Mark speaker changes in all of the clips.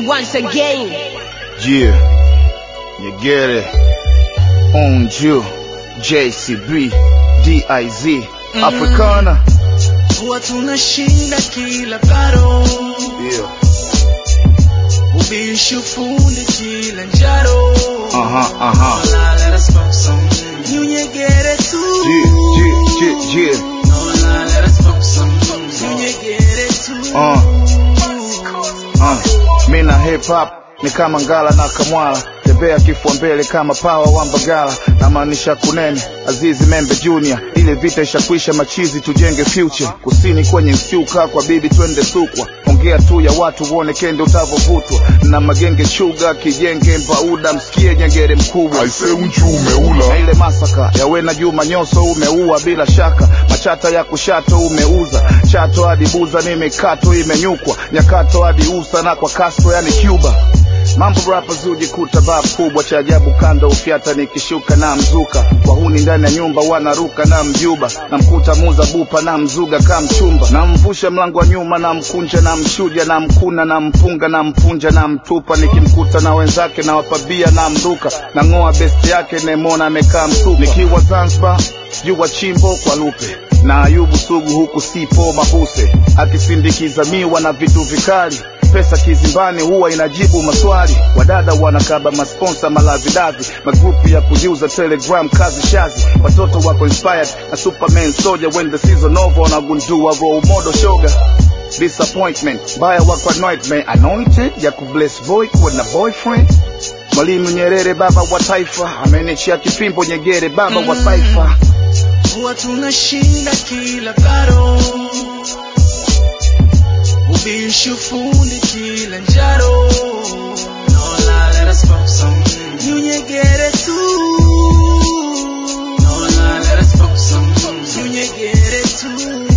Speaker 1: once again.
Speaker 2: Yeah, you get it. On you, JCB, DIZ, Africana.
Speaker 3: huwa tunashinda kila baro
Speaker 2: Yeah,
Speaker 3: ubishi ufundi kila njaro
Speaker 2: uh huh, uh huh.
Speaker 3: Hola, let us smoke some. Nyunyegere tu.
Speaker 2: Yeah, yeah, yeah, yeah.
Speaker 3: Hola, let us smoke some. Nyunyegere tu.
Speaker 2: Uh. Uh, mi na hip hop ni kama ngala na kamwala tembea kifua mbele kama pawa wa mbagala namaanisha kunene azizi membe junior ile vita ishakwisha machizi tujenge future kusini kwenye msiuka kwa bibi twende sukwa ongea tu ya watu uone kende utavovutwa na magenge shuga kijenge mbauda msikie nyengere mkubwa
Speaker 4: aise unchu umeula
Speaker 2: na ile masaka ya wena juma nyoso umeua bila shaka machata ya kushato umeuza chato hadi buza ni mikato imenyukwa nyakato hadi usa na kwa kasto yani cuba mambo rappers hujikuta bab kubwa cha ajabu kando ufyata nikishuka na mzuka wahuni ndani ya nyumba wanaruka na mjuba na mkuta muza bupa na mzuga ka mchumba na mvusha mlango wa nyuma na mkunja na mshuja na mkuna na mpunga na mpunja na mtupa nikimkuta na wenzake na wapabia na mruka na ng'oa besti yake nemona amekaa msupa nikiwa zanzibar jua chimbo kwa lupe na ayubu sugu huku sipo mabuse akisindikiza miwa na vitu vikali pesa kizimbani huwa inajibu maswali wadada wanakaba masponsa malavidavi magrupu ya kujiuza telegram kazi shazi watoto wako inspired na superman soldier when the season over wanagundua role model shoga disappointment mbaya wako anointment anointed ya kubless boy kuwa na boyfriend mwalimu nyerere baba wa taifa amenichia kipimbo nyegere baba wa taifa
Speaker 3: huwa tunashinda kila baro ubishi ufundi kila njaro Hola, let us smoke some. Nyunyegere tu. Hola, let us smoke some. Nyunyegere tu.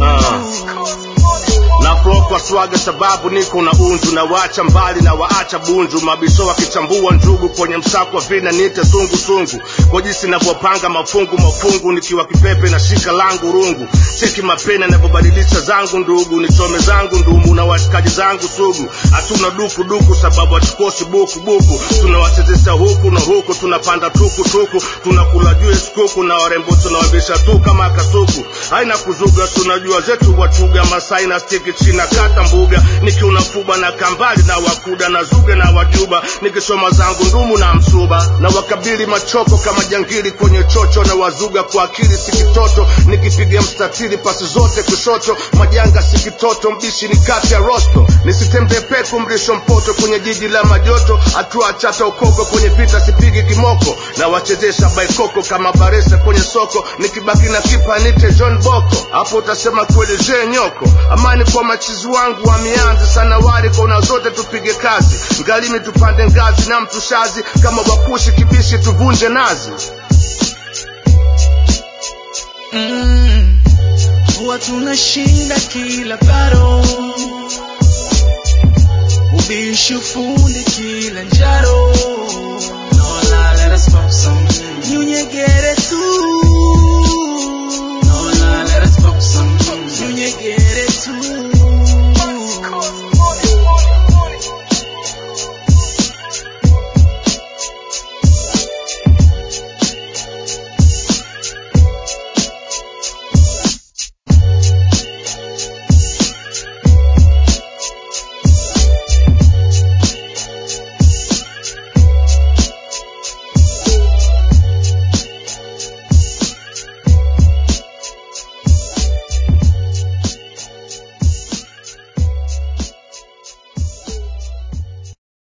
Speaker 5: na flow kwa swaga sababu niko na unju na wacha mbali na waacha bunju mabisho wakichambua njugu kwenye msako wa vina niite sungu sungu kwa jinsi navyopanga mafungu mafungu nikiwa kipepe na shika langu rungu cheki mapena navyobadilisha zangu ndugu nichome zangu ndumu na washikaji zangu sugu hatuna duku duku sababu hatukosi buku buku tunawachezesha huku na huku tunapanda tuku tuku tunakula juu ya skuku na warembo tunawabisha tu kama kasuku haina kuzuga tunajua zetu wachuga masai na stiki china kata mbuga nikiuna fuba na kambali na wakuda na zuga na wajuba nikisoma zangu ndumu na msuba na wakabili machoko kama jangili kwenye chocho na wazuga kwa akili sikitoto nikipiga mstatili pasi zote kushoto majanga sikitoto mbishi ni kati ya rosto nisitembe peku mrisho mpoto kwenye jiji la majoto hatua chata ukoko kwenye vita sipigi kimoko na wachezesha baikoko kama baresa kwenye soko nikibaki na kipa nite john boko hapo utasema kweli je nyoko amani kwa machizi wangu wameanza sana wari kona zote tupige kazi ngalimi tupande ngazi na mtushazi kama wakushi kibishi tuvunje nazi
Speaker 3: Mm. huwa tunashinda kila baro ubishi ufundi kila njaro Hola, let us smoke some. nyunyegere